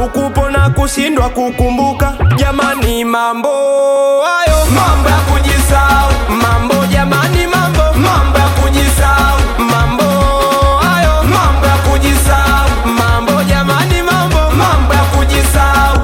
kusahau kupona kushindwa kukumbuka jamani mambo hayo mambo ya kujisahau mambo jamani mambo mambo ya kujisahau mambo hayo mambo ya kujisahau mambo jamani mambo mambo ya kujisahau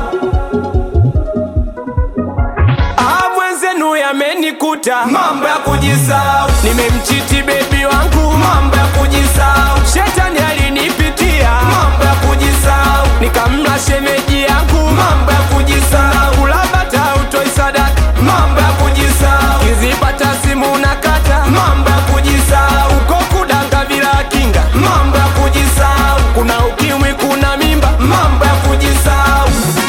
Ah, mwenzenu yamenikuta mambo ya kujisahau nimemchiti bebi wangu mambo ya kujisahau shetani alinipitia mambo ya kujisahau nikamla shemeji yangu mambo ya kujisahau kulabata utoi sadaka mambo ya kujisahau kizipata simu nakata mambo ya kujisahau uko kudanga bila kinga mambo ya kujisahau kuna ukimwi kuna mimba mambo ya kujisahau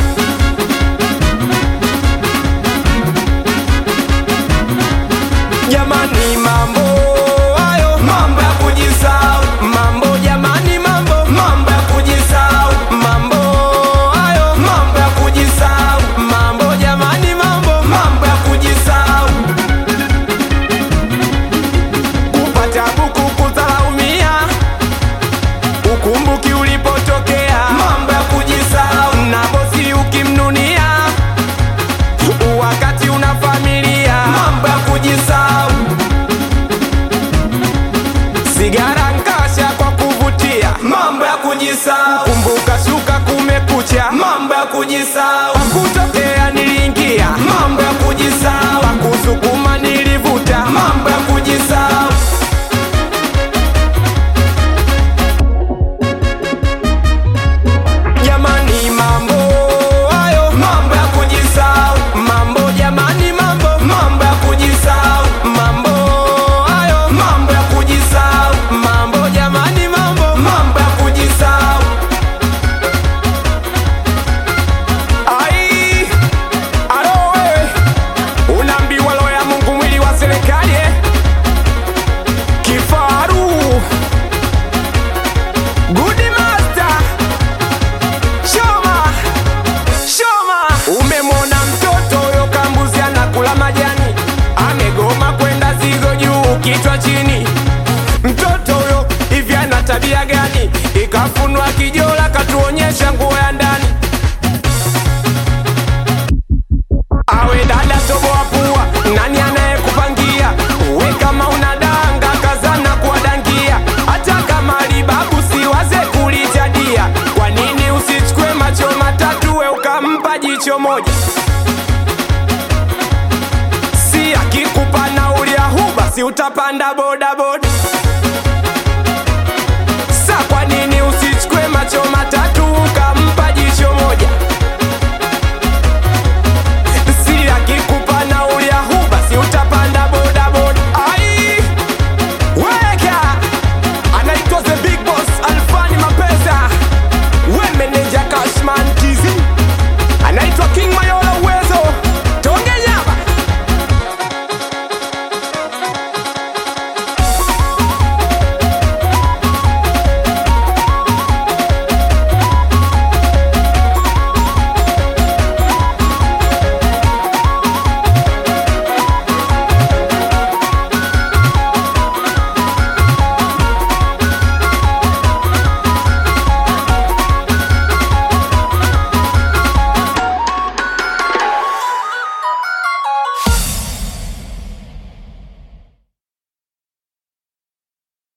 jamani mambo hayo mambo ya kujisahau mambo jamani mambo mambo ya kujisahau mambo hayo mambo ya kujisahau mambo jamani mambo mambo ya kujisahau kupata buku kudharaumia ukumbuki ulipotokea mambo ya kujisahau na bosi ukimnunia wakati una familia mambo ya kujisahau sigara nkasha kwa kuvutia mambo ya kujisahau kumbuka shuka kumekucha mambo ya kujisahau kutokea niliingia mambo ya kujisahau kusukuma nilivuta mambo ya kujisahau jamani mambo hayo mambo ya kujisahau mambo jamani mambo mambo ya kujisahau mambo hayo mambo ya kujisahau mambo jamani mambo mambo ya kujisahau ai alo wewe unaambiwa roho ya Mungu mwili wa serikali eh? kifaru good master Shoma, Shoma, umemwona mtoto huyo kambuzi anakula majani, amegoma kwenda zigo juu, kichwa chini. Mtoto huyo hivi ana tabia gani? Ikafunwa kijola, katuonyesha nguo ya ndani. Awe dada toboa pua, nani anayekupangia? We kama una danga kazana kuwadangia, hata kama libabu siwaze kulijadia. Kwa nini usichukue macho matatu we ukampa jicho moja? Si akikupa nauli ya huba, si utapanda bodaboda?